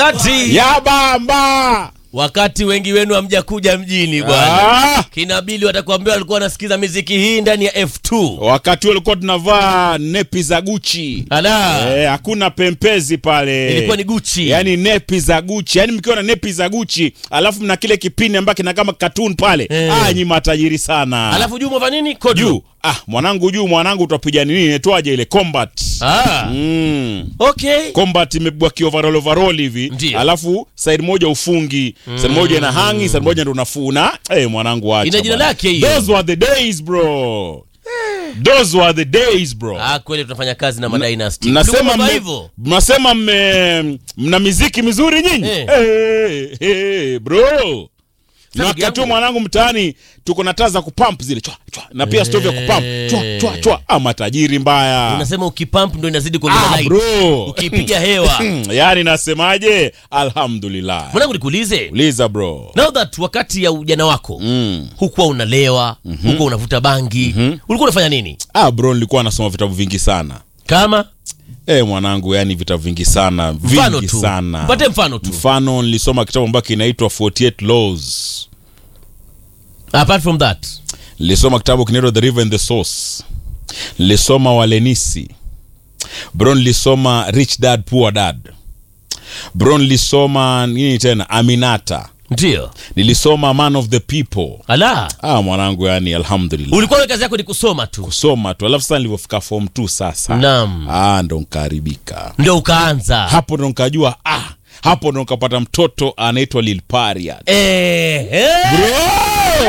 ati ya bamba wakati wengi wenu hamjakuja mjini bwana ah! kina Bili watakuambia walikuwa wanasikiza miziki hii ndani ya F2 wakati huo ulikuwa tunavaa nepi za guchi ala Eh, hakuna pempezi pale ilikuwa ni Gucci yaani nepi za guchi yaani mkiwa na nepi za guchi alafu mna kile kipindi ambacho kina kama katun pale Eh. ah, nyi matajiri sana alafu juu mwava nini Kodu. juu ah, mwanangu juu mwanangu utapiga nini netwaje ile combat ah mm. okay combat imebwa kiovarol overall hivi Ndiyo. alafu side moja ufungi side moja ina hangi side moja ndo unafuna eh mwanangu acha Ina jina bwana. lake hiyo. those were the days bro those were the days bro ah kweli tunafanya kazi na madynasty mnasema Mlikuwa mme- hivyo mnasema mme mna miziki mizuri nyinyi Eh. Eh, eh, bro na ndugu wakati huo yangu. mwanangu mtaani tuko na taa za kupamp zile chwa, chwa, na pia stovu ya kupamp chwa, chwa, chwa. Ah, matajiri mbaya unasema ukipump ndo inazidi kuongeza ah, light bro ukipiga hewa yaani nasemaje alhamdulillah mwanangu nikuulize uliza bro now that wakati ya ujana wako mm. hukuwa unalewa hukuwa unavuta bangi ulikuwa unafanya nini ah, bro nilikuwa nasoma vitabu vingi sana kama Eh mwanangu yani vitabu vingi sana mfano vingi tu sana pate mfano tu mfano nilisoma kitabu ambacho kinaitwa 48 laws apart from that nilisoma kitabu kinaitwa the river and the source nilisoma walenisi bro nilisoma rich dad poor dad bro nilisoma nini tena aminata ndio nilisoma man of the people ala ah mwanangu yani alhamdulillah ulikuwa we kazi yako ni kusoma tu kusoma tu alafu sasa nilivyofika form 2 sasa Naam. ah ndo nkaharibika ndio ukaanza hapo ndo nkajua ah hapo ndo nkapata mtoto anaitwa lilparia Eh, eh.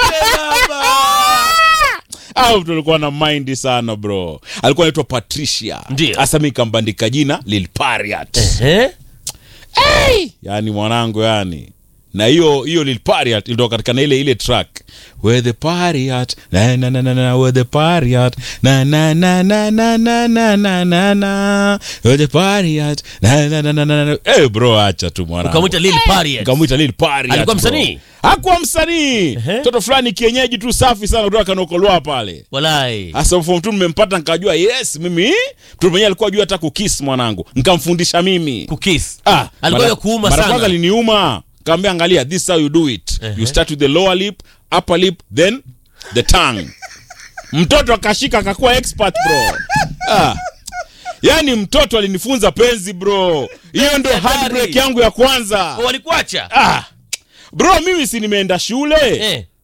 au mtu alikuwa na mind sana bro alikuwa anaitwa patricia Ndio. hasa mi kambandika jina lilpariat Eh? yani mwanangu yani na hiyo hiyo lilpariat ilitoka katika na ile ile track where the pariat na na na na na where the pariat na na na na na na na na na na where the pariat na na na na na na eh bro acha tu mwanangu ukamwita Lil Pariat. Nikamwita Lil Pariat, Alikuwa bro. msanii? hakuwa msanii mtoto fulani kienyeji tu safi sana kutoka kanokolwa pale walai hasa form tu nimempata nikajua yes mimi mtu mwenyewe alikuwa jua hata kukis mwanangu nikamfundisha mimi kukis ah, alikuwa mara- ya kuuma mara kwanza sana liniuma kaambia angalia this is how you do it you start with the lower lip upper lip then the tongue mtoto akashika akakuwa expert bro ah. yaani mtoto alinifunza penzi bro hiyo ndio Hatari. handbrake yangu ya kwanza walikuacha ah. bro mimi si nimeenda shule eh.